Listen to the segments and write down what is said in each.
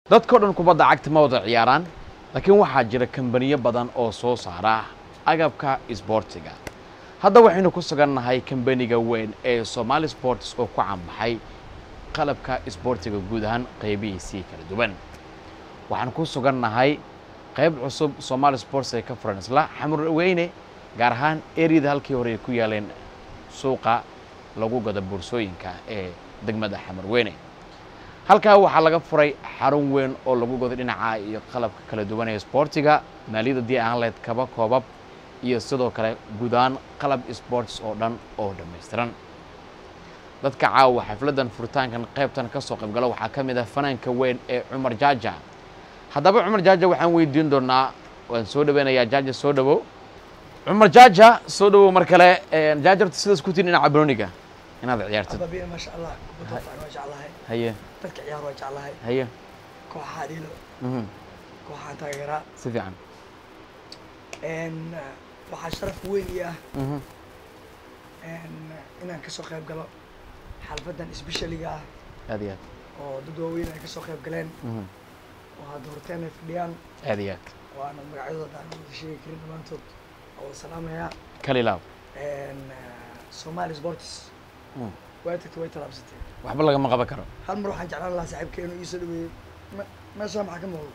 dadkao dhan kubadda cagta ma wada ciyaaraan laakiin waxaa jira kambaniyo badan oo soo saara agabka isboortiga hadda waxaynu ku sugannahay kambaniga weyn ee somaali sports oo ku canbaxay qalabka isboortiga guud ahaan qaybihiisii kala duwan waxaan ku sugannahay qayb cusub somaali sports ee ka furan isla xamur weyne gaar ahaan eriyada halkii hore ay ku yaaleen suuqa lagu gado boorsooyinka ee degmada xamar weyne halkaa waxaa laga furay xarun weyn oo lagu gado dhinaca iyo qalabka kala duwan ee isboortiga maaliyadda dii aan leed kaba koobab iyo sidoo kale guudaan qalab sports oo dhan oo dhammaystiran dadka caawa xafladdan furitaankan qaybtan ka soo qaybgala waxaa ka mid ah fanaanka weyn ee cumar jaaja haddaba cumar jaaja waxaan weydiin doonaa waan soo dhaweynayaa jaaja soo dhawow cumar jaaja soo dhawow mar kale jaaja horta sidaas ku tihin dhinaca baroniga inaad ciyaartid ababiya maasha allah kubadda fiican waa jeclahay haye dadka ciyaar waa jeclahay haye kooxaha dhiilo mhm, kooxahan taageeraa si fiican n waxaa sharaf weyn ii ah mhm, n inaan kasoo qayb galo xalfadan isbeshaliga ah aad iyo aad oo dad waaweyn ay kasoo qayb galeen mhm, oo hadda horteen ay fadhiyaan aad iyo aad oo aanan magacyadooda aan wada sheegi karin dhammaantood oo wada salaamayaa kalilaab n somali sports Mm. way tagtay way talaabsatay waxba lagama qaban karo hal mar waxaan jeclaan lahaa saaxiibka inuu iisoo dhaweeyo me- meeshaa maxaa ka muuqdo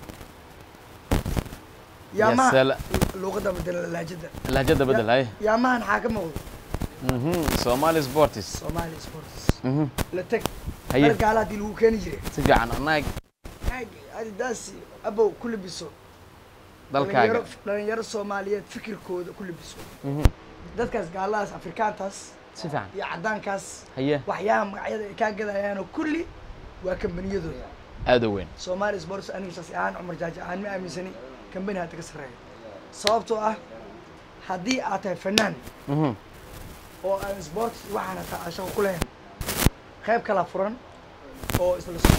yaamaha Yasala- luuqadda bedela laajada lahjada bedel haye yaamahan maxaa ka muuqdo mhm, somali sports somali sports mhm, la teg haye dar gaala haddii lagu keeni jiray si fiican annaga aag adidaasi abow ku labiso dalkaaga dhalinyaro dhalinyaro soomaaliyeed fikirkooda ku labiso mhm, dadkaas gaalahaas afrikaantaas si fiican iyo caddaankaas haye waxyaha magacyada ay kaa gadayaanoo kulli waa kambaniyadooda aada u weyn somali sports aniga shaksi ahaan cumar jaaji ahaan ma aaminsani kambani hadda ka sarreeya sababtoo ah haddii aad tahay fanaan mhm, oo aan sports waxaan hataa aan shaqo ku lahayn qayb kala furan oo isla so-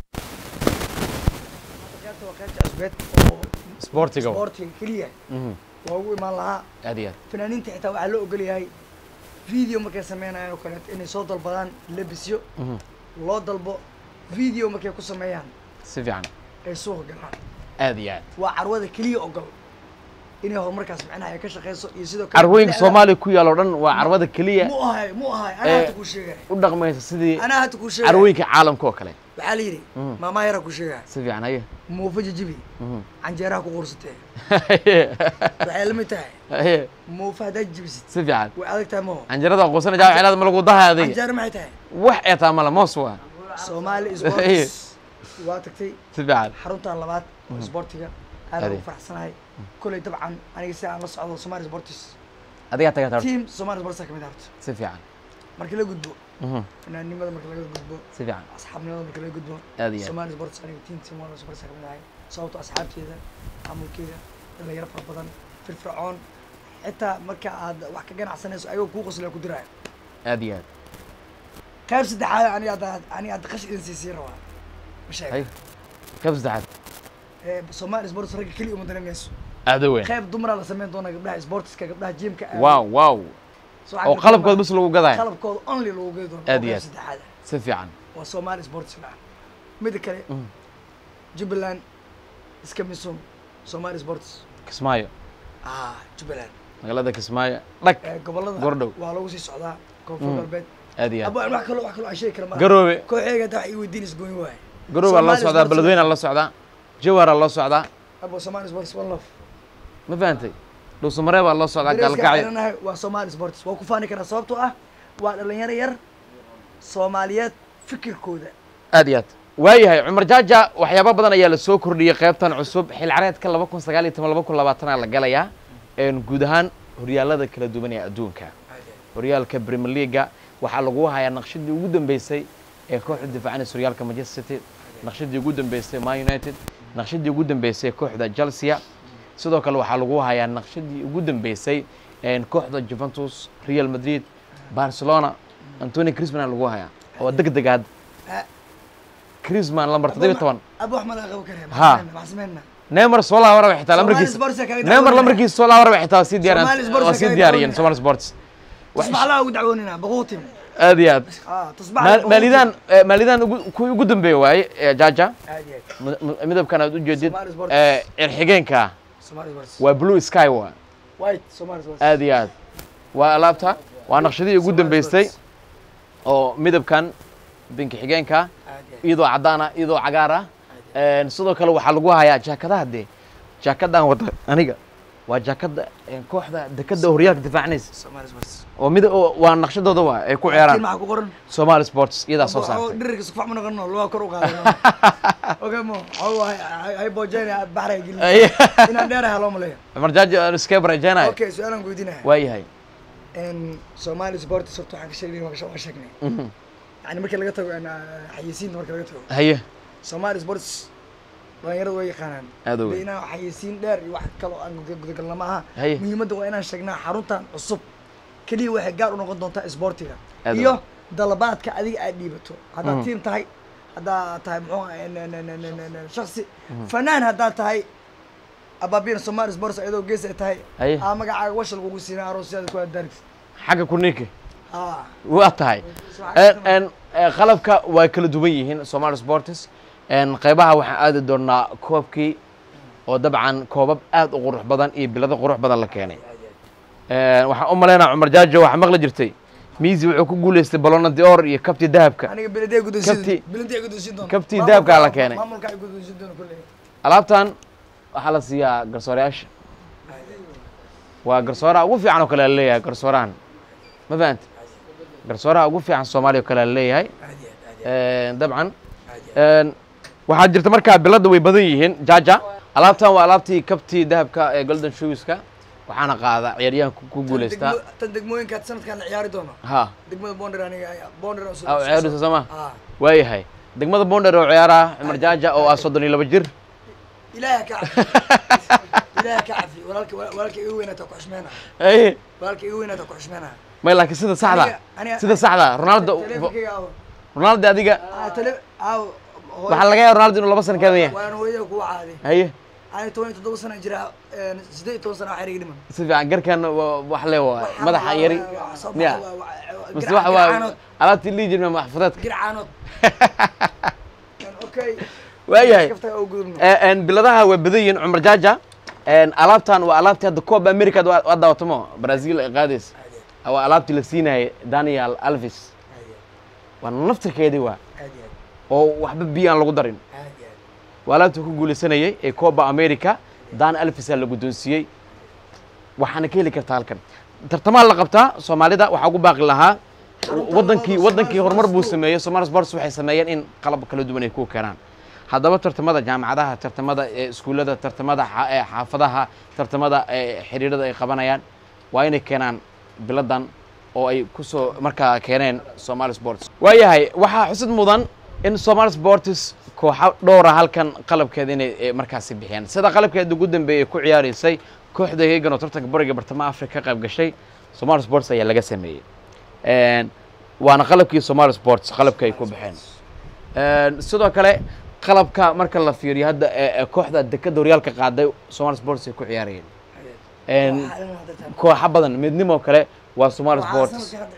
Hadda qaybta waa qaybta cusbeed oo sportiga wa. sportiga keliya mhm, waa ugu imaan lahaa aad iyo aad fanaaniinta xitaa waxaa loo ogol yahay video markay sameynayaan oo kaleeto inay soo dalbadaan labisyo mhm, loo dalbo video markay ku sameeyaan si fiican ay suuqa galaan aad iyo aad waa carwada keliya ogol inay horumarkaas macnaha ay ka shaqeyso iyo sidoo kale carwooyinka bini'aadam- soomaaliya ku yaal oo dhan waa carwada keliya mu ahay mu ahay anaa Eh, hadda kuu sheegaya u dhaqmaysa sidii anaa hadda kuu sheegaya carwooyinka caalamka oo kale waxaa la yidhi Mhm. maamaa yaraa kuu sheegaya si fiican haye muufa jijibi mhm, canjeeraha ku quursatee haye waxay la mid tahay haye muufa haddaad jibisid si fiican way adag tahay maho canjarada qoosana jaa cilaad ma lagu dahay adiga canjeero maxay tahay wax ee taa mala moos waa soomaali Eh. sports waa tagtay si fiican xaruntan labaad oo sportiga aad Adi. ugu faraxsanahay koley dabcan aniga si aan la socdo somali sports adigaa tagaa tar team somali sports ka mid ah horta si fiican markii la gudbo mhm, fanaannimada marka laga gudbo si fiican asxaabnimada marka laga gudbo aad iyo aad somali sports aniga team somali sports ka mid ahay sababto asxaabteeda maamulkeeda dhalinyaro fara badan firfircoon xitaa marka aad wax ka ganacsanayso ayagoo kuu qoslaa ku diraayo aad iyo aad qayb saddexaad aniga hadda aniga hadda qash idin siisii rabaa ma hay sheega qayb saddexaad Eh, somali sports ragga keliya uma dareemayso aada u weyn qayb dumaraa la sameyn doona gabdhaha sportska gabdhaha jimka waaw waaw So waxaa oo jirta qalabkood bas lagu gadaya qalabkooda only lagu gedi doono Aad oo iyo qayb aad. saddexaad ah. si fiican waa somali sports ah mida kale Mhm. jubbaland iska misum somali sports kismaayo ah jubbaland magaalada kismaayo dhag Eh, gobolada Gordhow. waa lagu sii socdaa koonfur Mm. galbeed aad iyo aad abo wax kaloo wax kaloo aan sheegi kara ma garoobe kooxeega hadda wax ii weydiinaysa gooni waaye garoobe aa loo Somali socdaa sports- beledweyne aa loo socdaa jawhar aa loo socdaa abo somali sports one love ma fahantay dhuusamaree baa loo socdaa dareeska gaalkacyo xiranahay waa somali sports waa ku faani karaa sababtoo ah waa dhalinyaro yar soomaaliyeed fikirkooda aad iyo aad waayahay cumar jaaja waxyaaba badan ayaa la soo kordhiyey qaybtan cusub xil careedka laba kun sagaal iyo toban laba kun labaatanaa la galayaa een guud ahaan horyaalada kala duwan ee adduunka horyaalka premier leaga waxaa lagu hayaa naqshadii ugu dambeysay ee kooxda difaacanaysa horyaalka manchester city naqshadii ugu dambeysay man united naqshadii ugu dambeysay kooxda chelsea sidoo kale waxaa lagu hayaa naqshadii ugu dambeysay een kooxda juventus real madrid barcelona antony crisman lagu hayaa oo deg degaad Ah. crisman lambar toddobiyo toban abo wax ma laga qaban kare Ha. maxaa sameynaa neymar soo laabaraba xitaa Somali lambarkiisa Sports ayaa kaga neymar dacwoonaya. lambarkiisa soo laabaraba xitaa waa sii Somali diyaariyeen Sports waa ayaa sii kaga diyaariyeen dacwoonaya. somali sports wax maxaa laga ugu dacwoonina baquutim aad iyo aad ah tusbax Ma- maalidaan eh, maalidaan ugu- kuwii ugu dambeeya waaye eh, jaaja aad iyo aad mid- mid- midabkan aad u jeedid Somali Sports. eh, cirxigeenka Somali Sports waa blue sky waa white Somali Sports aad iyo aad waa alaabta waa naqshadii ugu Somali dambeystay Sports. oo midabkan binki xigeenka aad iyo aad iyadoo cadaan ah iyadoo cagaar ah Een, sidoo kale waxaa lagu hayaa jaakadaha dee jaakadan wada aniga waa jaakada een, kooxda dekada horyaalka difaacanaysa Somali Sports oo mid oo- waa naqshadooda waa ay ku laakiin ciyaaraan maxaa ku qoran somali sports iyadaa soo oo saartay dhirirka sukfac ma noqono lugaa kor u qaadano okay mo waxaa hay boojeyna baxray gelin Ay. inaan dheeraha loo maleeyo cumar jaaji aan iska barajeenayo okay su-aalaan ku weydiinaya waa yahay n Somali Sports horta waxaan ka sheegnay waan ka sheegnay Mhm. yani markii laga tago een, xayeysiinta marka laga tago haye Somali Sports dhalinyaradu way yaqaanaan Aad u weyn. Dee inaan xayeysiin dheer iyo wax kaloo aan guda- gudagalna ma aha Haye. muhiimadda waa inaan sheegnaa xaruntan cusub keliya waxay gaar u noqon doontaa isboortiga Aad u iyo weyn. dalabaadka adiga aad dhiibato haddaad Mhm. tiim tahay haddaad tahay muxuu ahaa, n- n- n- n- n- n- shaksi fanaan haddaad tahay abaabina Somali Sports ayadoo gees ay tahay Haye. aa magacaaga washal kugu siinaa aroosyada ku aadaarigsa xagga kuninka ah waa tahay Een, een, ee, qalabka waa kala duwan yihiin somali sports Een, qaybaha waxaan aadi doonaa koobkii oo dabcan koobab aad u qurux badan iyo bilado qurux badan la keenay Een, waxaan u malaynaa cumar jaajo waxaa maqli jirtay miisi wuxuu ku guuleystay balona dior iyo kabti dahabka aniga beledee guddoonsiin Kabti- beledee guddoonsiin doona kabti Maamulka- dahabkaa la keenay. maamulka ay guddoonsiin doona kulley alaabtan waxaa la siiyaa garsoorayaasha waa garsooraha ugu fiican oo kale la leeyahay garsoorahan ma fahanta garsooraha ugu fiican soomaaliya oo kale la leeyahay Een, dabcan Een, waxaa jirta markaa bilada way badan yihiin jaja alaabtan waa alaabtii kabtii dahabka ee golden shoeska waxaana qaada ciyaaryahanka ku guuleystaa Degmo- tan degmooyinka sanadkan la ciyaari doono ha degmada bonder aniga bonder oo soo- aa ciyaaraysa sooma ah waayahay degmada bonder oo ciyaara cumar jaaja oo ah soddon iyo laba jir ilaaha ka cafi ilaaha ka cafi walaalka walaalka iga weynaata ku xushmeena Ay, walaalka iga weynaata ku xushmeena may laakiin sida saxda Aniga- aniga- sida saxda ronaldo teleefonkayga aawo ronaldo adiga ah tele aawo hooyo- waxaa laga yaaba ronaldo inuu laba sano kamid yahay waan hooyada kuwa caadi haye ani toban iyo toddoba sana jira een, siddeed iyo toban sana waxaa iga dhiman si fiican garkan waa- wax le waa madaxa yari miya mise waxa waa gircaanood alaabtii lii jirma maxfudeedka gircaanood okay waayahay kaftaga oo gudubno Ee, een, biladaha waa badan yihiin cumar jaaja Een, alaabtan waa alaabtii hadda koob america waa daawatamo brazil ay qaadaysa waa alaabtii la siinayay daniel alvis waa naftirkeedii waa oo waxba biyo aan lagu darin waa alaabtii ku guulaysanayay ee kooba america dan alvisa la guddoonsiiyey waxaana ka heli kartaa halkan tartamaha la qabtaa soomaalida waxaa ugu baaqi lahaa Xarunta wadankii Somali wadankii horumar Sports buu School. sameeyey somali sports waxay sameeyeen in qalab kala duwan ay ku keenaan haddaba tartamada jaamacadaha tartamada ee iskuullada tartamada xa- ee xaafadaha tartamada ee xiriirada ay qabanayaan waa inay keenaan biladan oo ay kusoo markaa keeneen somali sports waayahay waxaa xusid mudan in somali sports kooxo dhowra halkan qalabkeeda inay eh, markaasi bixiyaan sida qalabkeeda ugu dambeeyay ay ku ciyaaraysay kooxda hegan oo tartanka bariga bartamaha afrika ka qayb gashay somali sports ayaa laga sameeyey Een, waana qalabkii somali sports qalabka ay ku baxeen Een, sidoo kale qalabka marka la fiiriyo hadda ee ee kooxda dekada horyaalka qaaday somali sports ay ku ciyaarayeen Een, kooxo badan midnimo kale waa somali sports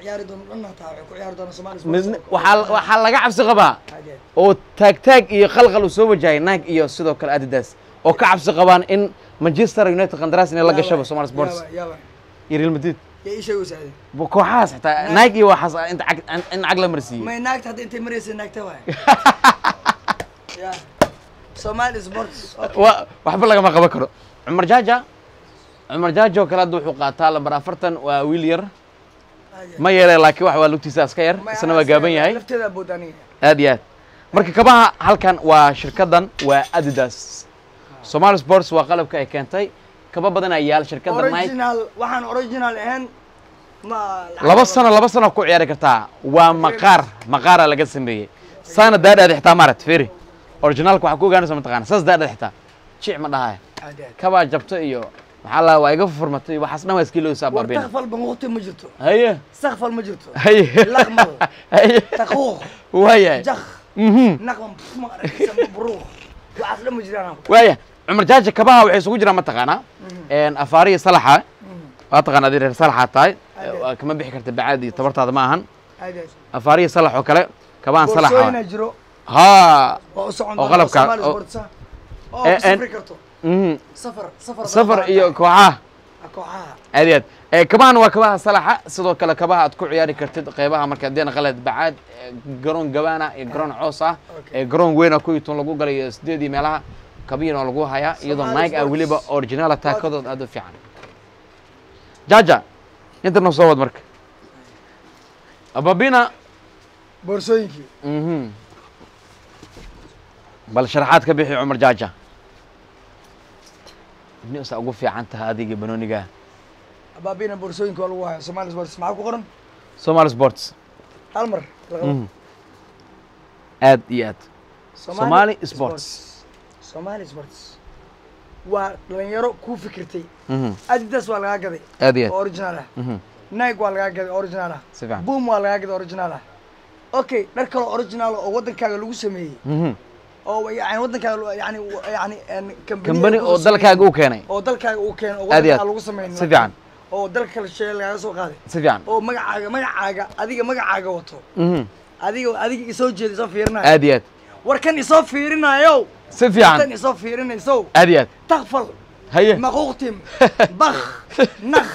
Midni- waxaa waxaa laga cabsi qabaa oo taag taag iyo qalqal uu soo wajahay naag iyo sidoo kale adidas oo ka cabsi qabaan in manchester united qandaraas inay la gashaba somali sports iyo real madrid Bo- kooxahaas xitaa naag iyo waxaas inta cag in cag la marsiiyey may naagta hadda intay maraysa naagta waay ya somali sports wa waxba lagama qaban karo cumar jaaja cumar jaaja oo kale hadda wuxuu qaataa lambar afartan waa wiil yar ma yeele laakiin wax waa lugtiisa iska yar isna waa gaaban yahay lafteeda abood aniga aad iyo aad marka kabaha halkan waa shirkadan waa adidas somali sports waa qalabka ay keentay kaba badan ayaa yaal shirkadda nike original waxaan original ahayn ma laba sano laba sano ku ciyaari kartaa waa maqaar maqaara laga sameeyey saana daadhaada xitaa maarat feri originalka waxaa ku ogaanaysa mataqaana saas daadhaada xitaa jic ma dhahaya Aad iyo aad. kabaa jabto iyo maxaa la waa iga furmatay waxaas dhan waa iska ilowsaa war baabina takfal banquuqti ma jirto haye sakfal ma jirto haye laqmal haye taquuq waayahay jakh mhm naqman ma aragtisa buruuq waxaas dhan ma jiraan waaya cumar jaaja kabaha waxay isugu jiraan mataqaanaa een afaariya salaxa waa taqaana adii reer salaxa tahay Ade. waa kama bixi karta bacaad iyo tabartaada ma ahan aad iyo afaariya salax oo kale kabahan aad salax boorsooyinaa jiro haa oo u socon oo doona qalabka- Somali oo- Sports ah, oo Eh, ku safri en- karto mhm. safar safar safar badan iyo tahay. kooxaha kooxaha aad iyo aad Eh, kabahan waa kabaha salaxa sidoo kale kabaha aad ku ciyaari kartid qeybaha marka deena qalad bacaad eh, garoon gabaana iyo garoon coos ah Okay. ee garoon weyn ku yitoon lagu galay iyo sideedii meelaha kabiina lagu hayaa iyadoo Somali nike ah Sports. weliba original taakadood aad u fiican jaja inta noo soo wad marka ababina boorsooyinkii mhm bal sharaxaad ka bixi cumar jaja nisa ugu fiican tahay adiga banooniga abaabina boorsooyinka waa lagu haya Somali Sports maxaa ku qoran somali sports hal mar la qabo. Mhm. aad iyo aad Somali Sports. Somali Sports waa dhalinyaro ku fikirtay Mhm. Adidas waa lagaa gaday aad iyo oo aad original ah Mhm. Nike waa lagaa gaday original ah si fiican Boom waa lagaa gaday original ah okay dhar kale oo original ah oo wadankaaga lagu sameeyey Mhm. oo yani wadankaaga lo- yani yani en company kambani lagu oo sameeyey. dalkaaga u keenay oo dalkaaga uu keeno oo Aad iyo wadanka aad. lagu sameyn si fiican oo dalka kale shay lagaga soo qaaday si fiican oo magacaaga magacaaga adiga magacaaga wato Mhm. adiga adiga isoo jeeda isoo fiirinayo aad iyo aad war kan isoo fiirinayo si tan fiican isoo fiirinayso aad iyo aad takfal haye maquuqtim bakh nakh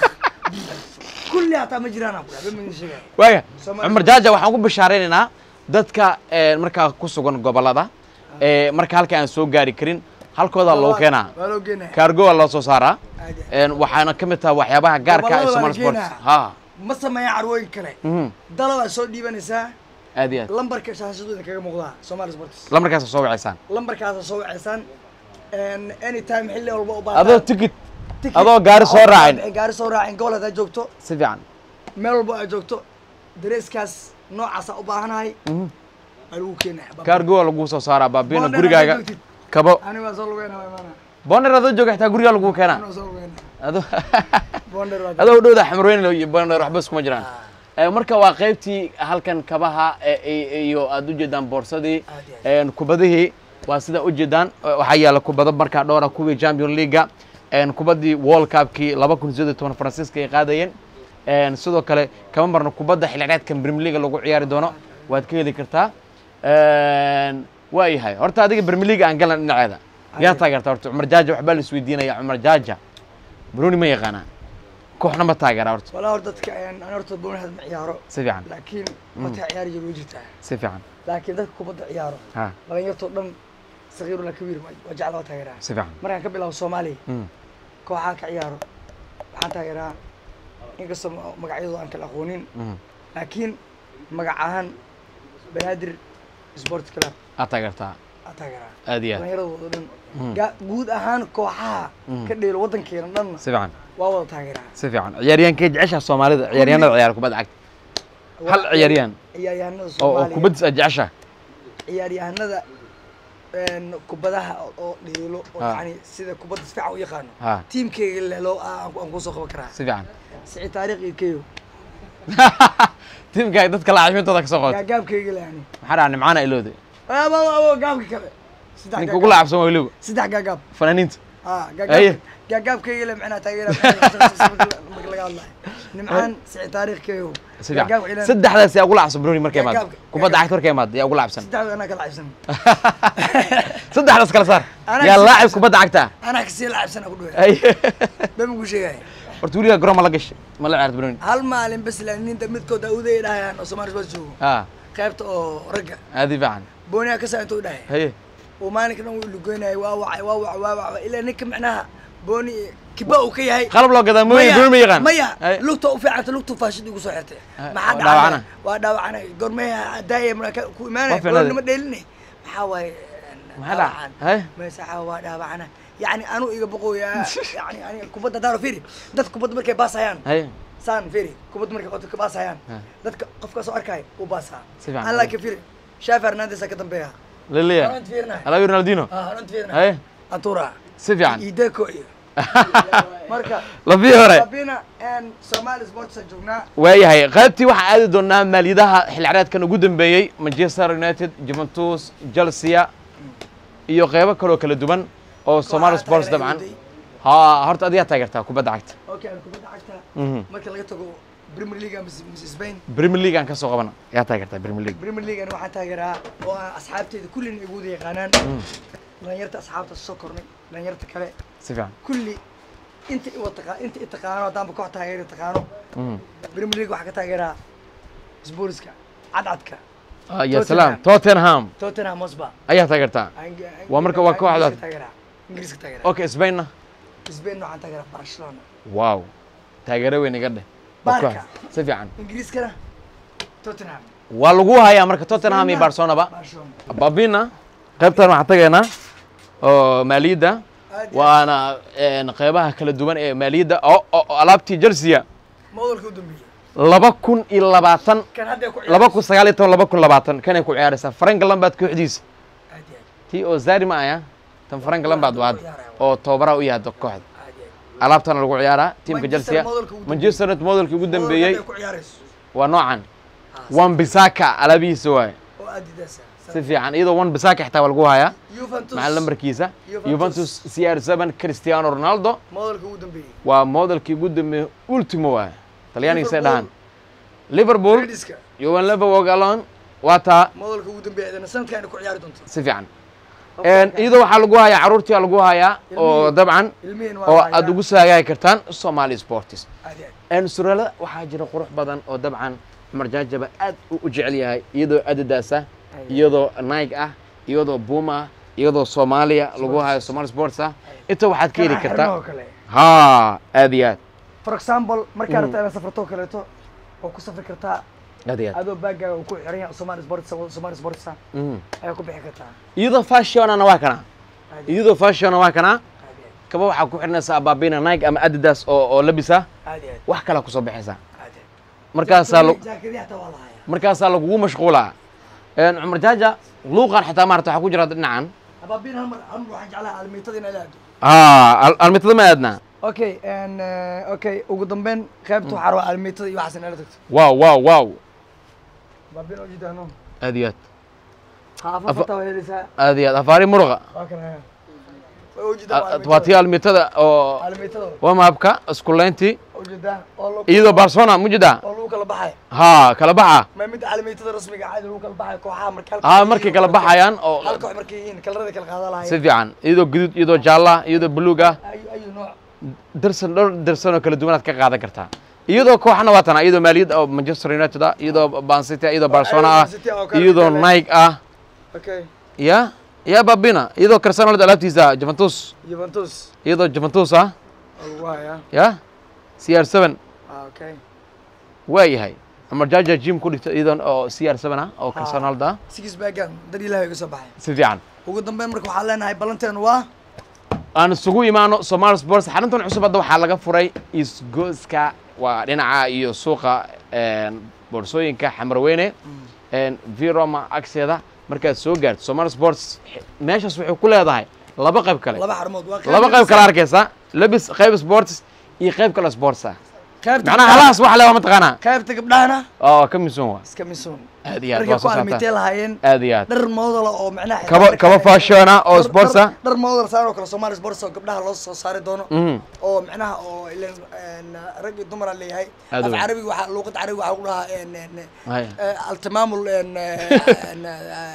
kulli hataa ma jiraan aan ku dhahay, bama idin sheegaya. waaya Somali cumar jaaja waxaan ku bishaareynayna dadka eh, markaa ku sugan gobolada ee marka halka aan soo gaari karin halkooda loo keenaa waa loo geenaya kaargo waa loo soo saaraa Aad iyo aad. Een, waxaana ka mid tahay waxyaabaha gaarka ah ee Gobollada waa Somali la Sports geenaa. ha ma sameeyaan carwooyin kale mhm. dala waa soo dhiibanaysaa aad iyo aad lambarka shaashadooda kaga muuqdaa Somali Sports lamarkaas soo waceysaan lambarkaasa soo waceysaan anytime xilli walba u adoo baataan tikid adoo gaari soo raacin gaari soo raacin gobol haddaad joogto si fiican meel walba aad joogto dareeskaas noocaasa u baahanahay Mhm. waa lagu keenaya kaargo waa lagu soo saaraa baabina Bonder gurigaaga haddaad joogtid, kabo aniga waa soo lugeyna waa imaana bonder adoo jooga xitaa gurigaa lagu keenaa aniga waa soo lugeyna adoo bonder waa adoo dhowda xamrooyn iyo bonder waxba iskuma jiraan Eh, marka waa qaybtii halkan kabaha eh, i- iyo aad ujeedaan boorsadii Aad iyo een, kubadihii waa sida ujeedaan Eh, waxaa yaala kubado markaa dhowra kuwii champion leaga een, kubadii world cupkii laba kun sideed iyo toban faransiiska ay qaadayeen een, sidoo kale kama marno kubadda xilciyaareedkan premier leaga lagu ciyaari doono waad ka heli kartaa Een, waa yahay horta adiga premier leaga aan galan dhinaceeda yaa Adiga. taageerta horta cumar jaaja waxbaa la isweydiinaya cumar jaaja bruni ma yaqaanaa kooxna ma taageera horta walaa hor dadka aan horta boonahad ma ciyaaro si fiican laakiin wataa ciyaari jir way jirtaa si fiican laakiin dadka kubadda ciyaaro ha dhalinyartoo dhan sakiiru la kabiir waa jecla waa taageeraa si fiican markaan ka bilaabo soomaaliya Mm. kooxaa ka ciyaaro waxaan taageeraa inkastoo ma- magacyadooda aan kala aqoonin Mhm. laakiin magac ahaan banaadir sport club aad taageertaa aa taageeraa aad iyo aad dhallinyaradooda dhan Mm. Ga- guud ahaan kooxaha Mm. ka dheelo waddankeena dhanna si fiican waa wada taageeraa si fiican ciyaaryahankee jeceshaha soomaalida ciyaaryahanada ciyaara kubadda cagta hal ciyaaryahan ciyaaryahanada oo oo soomaaliya kubaddiis aad jeceshaha ciyaaryahanada een, kubadaha oo- oo dheelo oo Ha. yani sida kubadda si fiican u yaqaano ha tiimkeyga lelo aan aan kusoo qaban karaa si fiican sicid taariikh iyo keyo tiimka dadka laacibintooda ka soo qoota gaagaabkeyga le yani maxaa dhaca nimcaana ilowde abo abo gaabka kale saddex ninka gaagaab. ugu laacabsan waa weliba saddex gaagaab fanaaniinta ah Aye. gaagaab gaagaabkeyga le macnaa taageera marka laga hadlayo nimcaan sicid taariikh keyo si fiican gaagaab ciidan saddexdaas yaa ugu laacabsan bruni markay imaado Gaagaabka- kubadda cagta markay imaado yaa ugu laacabsan saddexda anaa ka lacabsan saddexdaas kala saar Anaa yaa si- laacib kubadda cagta anaa kasii lacabsan ku dhawe ay bema ku sheegaya horta weligaa garoon ma la gashay ma la ciyaarta bruni hal maalin bas laaninta midkood awday dhahayaan oo Soomaali Sports joogo ha qaybta oo ragga aadi fiican booniya ka saa intuu dhahay haye uu maalinka dhan wuu lugeynayay waa wacay waa wacay waa wacay ilaa ninka macnaha booni kiba uu ka yahay qalab loo gadaa mooye bruni ma yaqaan maya Haye. lugta u fiicanta lugtu faashid igu soo xirtay Ah, maxaa waa dhaawacana. dhacay waa dhaawacana gormeha daaya marka ku Waa imaanay fiicnaaday. boonima dheeline maxaa waaye maxaa dhaca haye meesaxa waa dhaawacana yani anu iga boqoyaa yani aniga kubadda daaro firi dad kubadda markay baasayaan haye saan firi kubadda markay qodka ka baasayaan Ha. dadka qofka soo arkay uu baasaa Si fiican. an laakiin firi shaafi hernandez ka dambeeya leleya Horant fiirinahay. alawi ronaldino ah horant fiirinahay haye antura si fiican iyo deco iyo marka lafii hore abina and somali sports aan joognaa waayahay qaybtii waxaan aadi doonaa maaliyadaha xilciyaareedkan ugu dambeeyey manchester united juventus chelsea iyo qeybo kaloo kala duwan oo somali Kooxaha sports taageera dabcan Yahudi. ha horta adigaa taageertaa kubadda cagta okay aan kubadda cagta Mhm. marka laga tago premier league ama mise spain premier league aan ka soo qabana yaa taageertaa premier league premier league ani waxaan taageeraa oo aan asxaabteeda kullina igu wada yaqaanaan Mm. dhalinyarta asxaabta soo kornay dhalinyarta kale si fiican kulli inta iwa taqa inta i taqaano haddaanba koox taageeri taqaano Mm. premier league waxaa ka taageeraa sportska cadcadka Ah, ya salaam tottenham tottenham hotspur ayaa taageertaa Waa marka waa kooxdaas. ingiriiska taageeraa okay spainna spain waxaan taageeraa barcelona wow taageero weyn iga dheh Waa Barca. koox. si fiican ingiriiskana tottenham waa lagu hayaa marka tottenham iyo barcelonaba barcelona babina qaybtan waxaan tagaynaa oo maaliyadda Aad iyo waana een, qeybaha kala duwan ee maaliyadda oo oo- oo alaabtii jelsiya moodalka u dambeeyey laba kun iyo labaatan kan hadda ku laba kun sagaal iyo toban laba kun labaatan kanay ku ciyaaraysaa frank lambard kooxdiisa aad iyo aad tii oo zari ma aya tan frank lambard waa hadda oo tababaraha u yahay kooxda aad iyo aad alaabtana lagu ciyaaraa tiimka Manchester jelsiya modelka ugu manchester united modelkii ugu dambeeyey Moodalka hadda ku ciyaarayso waa noocan Ah, wan bisaka alaabihiisa waaye oo adidas si fiican iyadoo wan bisaka xitaa waa lagu hayaa Juventus macal lambarkiisa Juventus. juventus c r seven cristiano ronaldo moodalka ugu dambeeyey waa modelkii ugu dambeeyey ultimo waaye talyaanigisay Liverpool. dhahaan liverpool Rediska yowan leverwog alon waa taa moodalka ugu dambeeyey idana sanadkan ku ciyaari doonto si fiican iyadoo waxaa lagu hayaa caruurtii lagu hayaa oo Ilmihii. dabcan ilmihiin waa oo la aad hayaa. ugu saagaagi kartaan somali sports aad iyo aad suraalada waxaa jira qurux badan oo dabcan cumar jaajaba aad u u jecel yahay iyadoo adidas ah iyadoo nike ah iyadoo buma ah iyadoo soomaaliya lagu hayo somali sports ah inta waxaad ka heli Kana kartaa xirmo oo kale ha aad iyo aad for example markaa Mm. rabtaa inaad safrato oo kaleeto oo ku safri kartaa aad iyo aad adoo baagaaga uu ku xiran yahay somali sports somali sports Mhm. ayaa ku bixi kartaa iyadoo fashionana waa kana aad iyo iyadoo fashiona waa kana aad iyo aad. kaba waxaa ku xidhnaysaa abaabina nike ama adidas oo oo labisa aad iyo aad wax kala kusoo baxaysaa aad iyo aad. markaasaa lo- jaakadihi hataa waa la hayaa markaasaa lagugu mashquulaa Een, cumar jaaja luuqan xitaa maarata waxaa ku jira dhinacan abaabin hal mar hal mar waxaan jeclahay almiitada in aado ha almitada ma aadna okay and uh, okay ugu dambeyn qaybta waxaa rabaa almiitada iyo waxaas in ala tagto wow wow wow abaabin oo jidaano aad iyo aad haafo Afa- fata waa helaysaa aad iyo aad afaari muruqa waa kana way ujeedaa waa tii almitada oo almiitada waa mahabka iskuleyntii ujeedaa oo lagu iyadoo barcelona mujida oo lagu kala baxay ha kala baxa ma mid almiitada rasmiga caadi lagu kala baxay kooxaha marka ha markay kala baxayaan oo hal koox markay yihiin kalarada kala qaada si lahayn fiican iyadoo guduud iyadoo jaalla iyadoo buluug ah ayu ayu nooc darsan dhowr darsan oo kala duwanaad ka qaadan kartaa iyadoo kooxna waa tana iyadoo maaliyad oo manchester united ah iyadoo bancity iyadoo barcelona ah Man City oo kale iyadoo kale. nike ah okay ya ya babina iyadoo cristiano alaabtiisa juventus Juventus iyadoo juventus ah oo lagu hayaa ya c r seven Ah, okay waa yahay cumar jaaja jim ku dhigta iyadoo oo c r seven ah oo Ha. cristiano ronaldo ah six bagan dar ilaahay iga soo baxay si fiican ugu dambeyn marka waxaan leenahay ballanteenu waa aan isugu imaano somali sports xaruntan cusub hadda waxaa laga furay isgooska waa dhinaca iyo suuqa een, boorsooyinka xamarweyne een, viroma agseeda markaad soo gaarto somali sports meeshaas waxay ku leedahay laba qayb kale laba xarmood waa laba qayb kale arkaysa labis qayb sports iyo qayb kale sports ah qaybta macnaha halahaas wax le waa mataqaanaa qaybta gabdhahana oo ka misun waa iska misuun aad iyo aad markay waa ku soo almitee saartaa lahaayeen aad iyo aad dhar moodala oo macnaha xitaa kaba markaa- kaba fashion ah oo dhar- sports ah dhar- dhar moodal saan oo kale somali sports oo gabdhaha loo soo saari doono Mhm. oo macnaha oo ileen een, rag iyo dumar aan leeyahay Aad af u weyn. carabiga waxaa luuqada carabiga waxaa lagu dhahaa een, een, Haya. آه، التمامل إن- إن-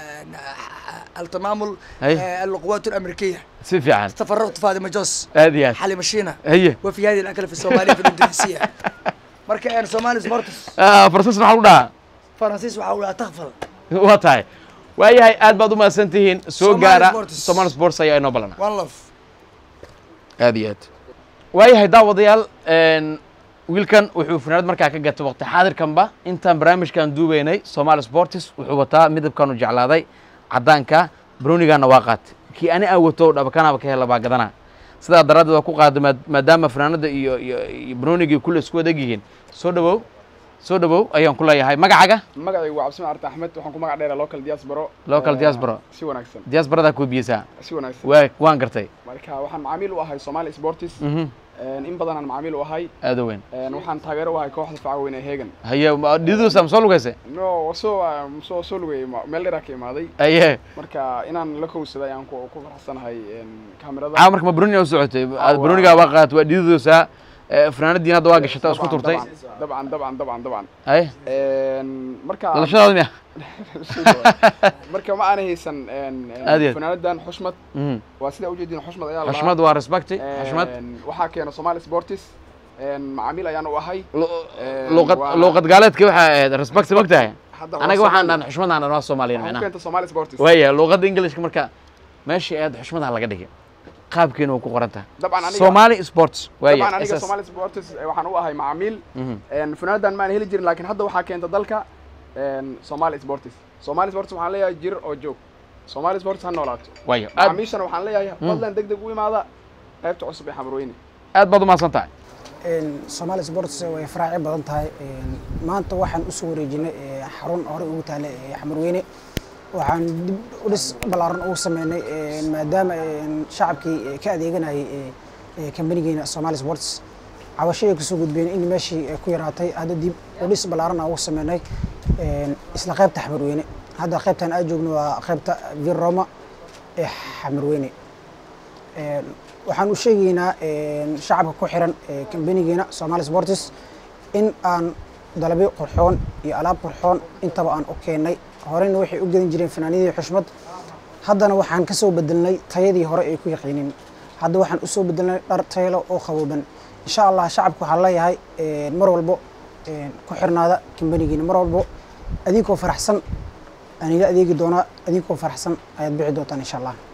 إن- التمامل أي. آه، القوات الامريكيه si fiican تفرغت في هذه مجوس aad iyo aad حالي مشينا haye وفي هذه الاكله في الصوماليه في الاندونيسيه مركا انا صومالي سبورتس Ah, farsas maxaa lagu dhahaa فرنسيس وحاول تغفل waa tahay waayahay aad baad u mahadsan tihiin soo Somali gaara Sports. somali sports ayaa inoo balana وان لف aad iyo aad waayahay daawadayaal een, wiilkan wuxuu funaanad markaa ka gatay waqti xaadirkanba intaan barnaamijkan duubeynay somali sports wuxuu wataa midabkan u jeclaaday caddaanka brownigaana waa qaatay kii ani aan wato dhabakanaaba ka hela baa gadana sidaa daraaddeed waa ku qaada maad- maadaama funaanada iyo iyo iyo brownigii kule isku adag yihiin soo dhawow soo dhawow ayaan ku leeyahay magacaaga magacaygu waa cabdisamaan arta axmed waxaan ku magac dheeraa local diaspora Local Eh, diaspora. si wanaagsan diaasbaradaa koobiyeysaa si wanaagsan waa waan gartay marka waxaan macaamiil u ahay somali sportis mhm in badanaan macaamiil u ahay aada weyn En waxaan taageero u ahay kooxda faca weyn ee hegan haye ma- dhididuusa ma soo lugayse no soo soo soo lugayay ma- meel dheeraa ka imaaday haye marka inaan la kowsaday ayaan ku ku faraxsanahay en, kaamirada caawa marka ma bruniga u socotay waa- bruniga waa qaat waa dhididuusa Eh, fanaanadiina hadda waa gashatay oo isku turtay dabcan dabcan dabcan dabcan ay Een, marka dhalashadaada miya marka ma aanay haysan een, een, Aad iyo aad. fanaanadan xushmad Mhm. waa sidaa ujeedin xushmad ayaa la lahaa. xushmad waa respecti Een, xushmad waxaa keena somali sportis een, macaamiil ayaan u ahay Lu- Een, luuqad waa- luuqad gaaleedka waxaa ahayd respecti mogtahay hadda waa anaga waxaan Somali. dhan xushmadaan dhan waa soomaaliyan waxaa ku micnaha keenta somali sportis waaya luuqadda ingilishka marka meeshii aad xushmadaha laga dhigay qaabkeena waa ku qoran tahay dabcan aniga somali sports waaya dabcan aniga SS. somali sportis eh, waxaan u ahay macaamiil Mhm. een, funaanadan ma aan heli jirin laakiin hadda waxaa keenta dalka een, somali sportis somali sportis waxaan leeyahay jir oo joog somali sportis ha noolaato waaya aad macaamiishana waxaan leeyahay fadlan deg deg u imaada qaybta cusub ee xamrooyne aad baad umahadsan tahay Somali Sports way faraaci badan tahay Een, maanta waxaan u soo wareejinay ee, xarun hore ugu taale ee Xamarweyne waxaan dib u dhis ballaaran ugu sameynay een, maadaama een, shacabkii ee, ka adeeganayay ee, ee, kambanigeena Somali Sports cabashada kusoo gudbeen in meeshii ay ku yaraatay hadda dib u dhis ballaaran aan ugu sameynay een, isla qaybta Xamarweyne hadda qaybtan aan joogno waa qaybta Vir Roma ee Xamarweyne Een, waxaan u sheegaynaa een, shacabka ku xiran ee kambanigeena Somali Sports in aan dalabyo qurxoon iyo alaab qurxoon intaba aan u keennay horeyna waxay u gedan jireen fanaanidii xushmad haddana waxaan ka soo bedelnay tayadii hore ay ku yaqiinin hadda waxaan usoo bedelnay dhar tayalo oo qabooban insha allah shacabka waxaan leeyahay een, mar walbo een, ku xirnaada kambanigeena mar walbo adinkoo faraxsan aniga adeegi doonaa adinkoo faraxsan ayaad bixi doontaan insha allah